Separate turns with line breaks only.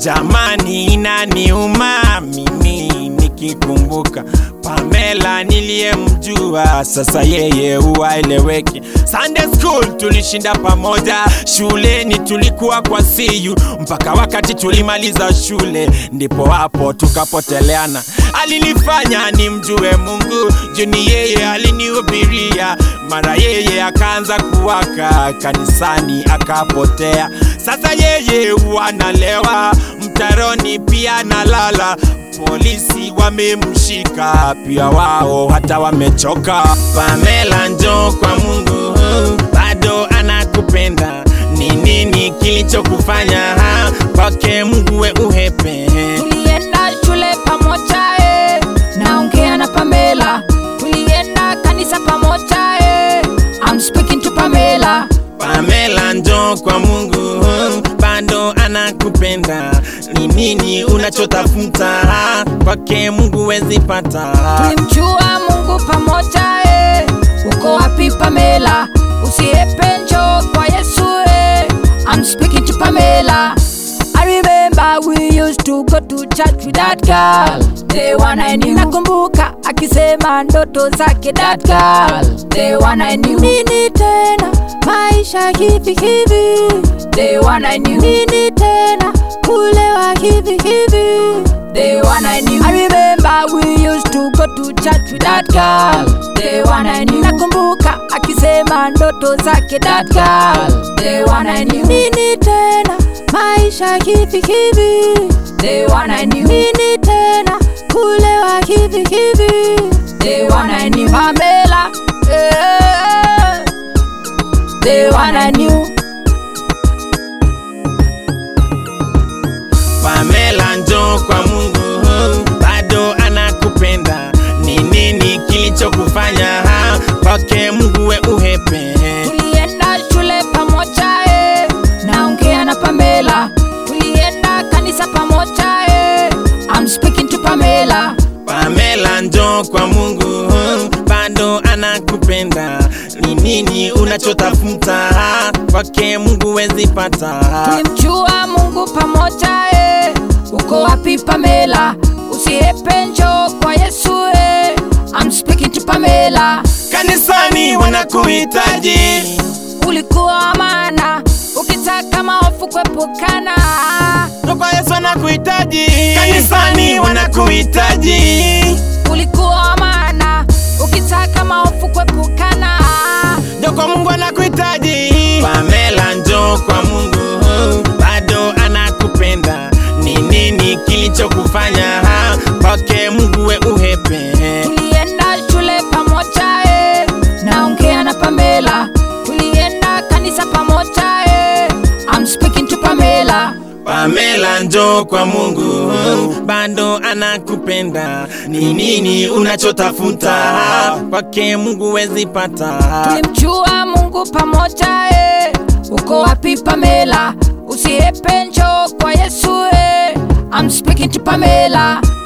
jamani, inaniuma mimi nikikumbuka Pamela niliyemjua, sasa yeye huwaeleweki. Sunday school tulishinda pamoja, shuleni tulikuwa kwa siyu mpaka wakati tulimaliza shule, ndipo hapo tukapoteleana. Alinifanya nimjue Mungu, juni yeye alinihubiria, mara yeye akaanza kuwaka kanisani akapotea. Sasa yeye wanalewa mtaroni, pia nalala polisi wamemshika pia wao hata wamechoka. Pamela, njoo kwa Mungu, bado anakupenda. Ni nini kilichokufanya ha? kwake Mungu we uhepe?
tulienda shule pamoja eh. naongea na Pamela, tulienda kanisa pamoja eh. I'm speaking to Pamela.
Pamela, njoo kwa Mungu, bado anakupenda. Ni nini unachotafuta ha? kwake Mungu wezi pata.
Tulimjua Mungu pamoja eh. Uko wapi Pamela? Usiepe njoo kwa Yesu eh. I'm speaking to Pamela. I remember we used to go to church with that girl. The one I knew. Nakumbuka akisema ndoto zake that girl. The one I knew. Nini tena maisha hivi hivi. The one I knew. Nini tena kulewa hivi hivi. The one I knew. I remember we used to go to church with that girl. The one I knew. Nakumbuka akisema ndoto zake that girl. The one I knew. Nini tena maisha hivi hivi. The one I knew. Nini tena kulewa hivi hivi. The one I knew. Pamela. Yeah. The one I knew.
Pamela, njoo kwa Mungu, bado anakupenda. Ni nini kilichokufanya ha? kwake Mungu we uhepe?
Tulienda shule pamoja eh. Naongea na Pamela. Tulienda kanisa pamoja eh. I'm speaking to Pamela.
Pamela, njoo kwa Mungu, bado anakupenda. Ni nini unachotafuta ha? kwake Mungu wezi pata.
Tulimjua Mungu pamoja eh. Uko wapi Pamela? Usiepe njoo kwa Yesu eh. I'm speaking to Pamela.
Kanisani wanakuhitaji
Ulikuwa maana ukitaka maofu kuepukana.
Ndio kwa Yesu anakuhitaji. Kanisani wanakuhitaji.
Ulikuwa maana ukitaka maofu kuepukana.
Ndio kwa Mungu anakuhitaji. Pamela, njoo kwa Mungu, bado anakupenda. Ni nini kilichokufanya ha? kwake Mungu we uhepe?
Tulienda shule pamoja eh. Naongea na Pamela. Tulienda kanisa pamoja eh. I'm speaking to Pamela.
Pamela, njoo kwa Mungu, bado anakupenda. Ni nini unachotafuta ha? kwake Mungu wezi pata.
Tulimjua Mungu pamoja eh. Uko wapi Pamela? Usiepe njoo kwa Yesu eh. I'm speaking to Pamela.